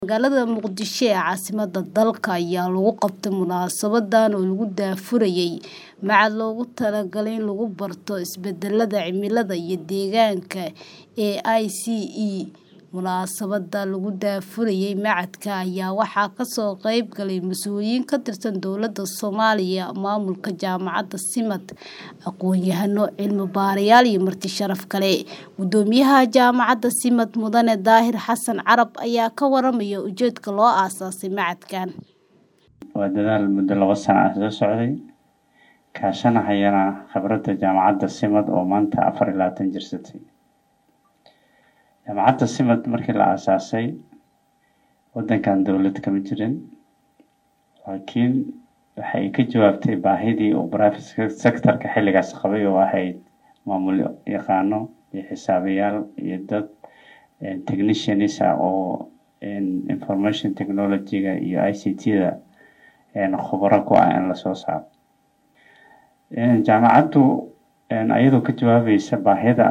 Magaalada Muqdisho ee caasimadda dalka ayaa lagu qabtay munaasabadan oo lagu daahfurayay machad loogu talagalay in lagu barto isbeddelada cimilada iyo deegaanka ee ICE. Munaasabadda lagu daahfurayay machadka ayaa waxaa ka soo qayb galay mas'uuliyiin ka tirsan dowladda Soomaaliya, maamulka jaamacadda SIMAD, aqoon-yahano, cilmi-baarayaal iyo marti sharaf kale. Guddoomiyaha jaamacadda SIMAD Mudane Daahir Xasan Carab ayaa ka waramaya ujeedka loo aasaasay machadkan. Waa dadaal muddo laba sano ah soo socday, kaashanayana khibradda jaamacadda SIMAD oo maanta afar iyo labaatan jirsatay. Jaamacadda SIMAD markii la aasaasay waddankan dowlad kama jirin, laakiin waxa ay ka jawaabtay baahidii uu private sector-ka xilligaas qabay oo ahayd maamul yaqaano iyo xisaabiyaal iyo dad technicians ah oo information technology-ga iyo ICT-da khubaro ku ah in la soo saaro. Jaamacaddu ayadoo ka jawaabaysa baahida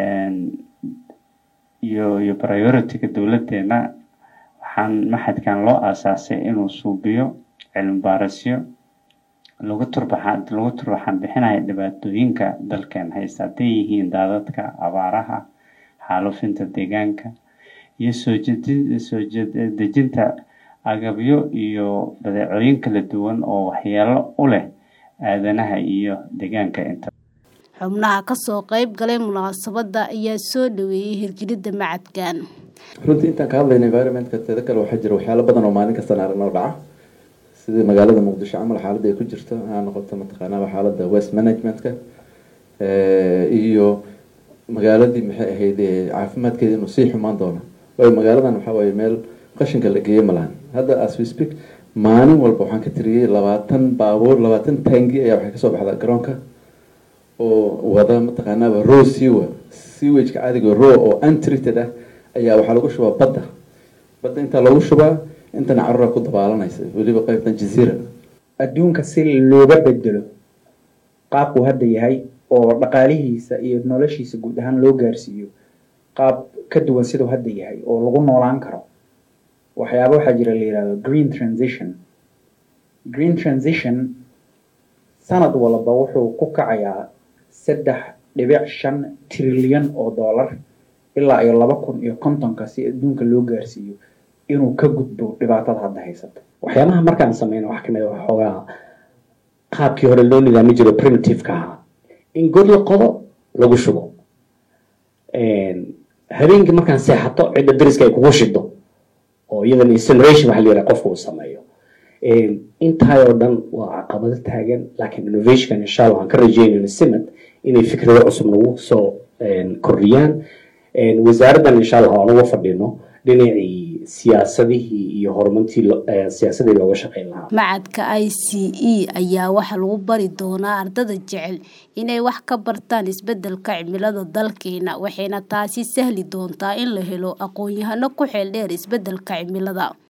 iyo iyo priority-ga dowladdeena waxaan machadkan loo aasaasay inuu suubiyo cilmi baarisyo lagu turbaxan lagu turbaxan bixinayo dhibaatooyinka dalkeen haysta hadday yihiin daadadka, abaaraha, xaalufinta deegaanka iyo soo jedin soo dejinta agabyo iyo badeecooyin kala duwan oo waxyeello u leh aadanaha iyo deegaanka inta. Xubnaha ka soo qayb galay munaasabadda ayaa soo dhaweeyay hirgelinta machadkan. runtii intaan ka hadlayna environmentka teeda kale waxaa jira waxyaalo badan oo maalin kasta aragnoo dhaca sida magaalada muqdisho camal xaaladda ay ku jirto ha noqoto mataqaanaa xaaladda waste managementka iyo magaaladii maxay ahayd caafimaadkeeda inuu sii xumaan doono waayo magaaladan waxaa waaye meel qashinka la geeyo ma lahan hadda as we speak maalin walba waxaan ka tiriyey labaatan baabuur labaatan taangi ayaa waxay kasoo baxdaa garoonka oo wada mataqaanaaba row sewer sewage-ka caadiga row oo untreated ah ayaa waxaa lagu shubaa badda badda intaa lagu shubaa intana carruura ku dabaalanaysa weliba qaybtan jaziira adduunka si looga bedelo qaabkuu hadda yahay oo dhaqaalihiisa iyo noloshiisa guud ahaan loo gaarsiiyo qaab ka duwan siduu hadda yahay oo lagu noolaan karo waxyaaba waxaa jira la yihahdo green transition green transition sanad walba wuxuu ku kacayaa saddex dhibic shan trilyan oo dollar ilaa iyo laba kun iyo kontonka si adduunka loo gaarsiiyo inuu ka gudbo dhibaatada hadda haysata waxyaabaha markaan sameyno wax kamid a xoogaa qaabkii hore loo nidaami jiro primitive-ka ahaa in god la qodo lagu shubo habeenkii markaan seexato cidda dariska ay kugu shido oo iyadan incineration waxa la yiraha qofka uu sameeyo intaayoo dhan waa caqabado taagan laakiin innovationkan insha allah waxaan ka rajeynayna simad inay fikrado cusub nagu soo kordhiyaan wasaaraddan insha allah aan uga fadhino dhinacii siyaasadihii iyo horumartii siyaasadii looga shaqeyn lahaa machadka ICE ayaa waxaa lagu bari doonaa ardada jecel inay wax ka bartaan isbeddelka cimilada dalkeena waxayna taasi sahli doontaa in la helo aqoon-yahano ku xeel dheer isbeddelka cimilada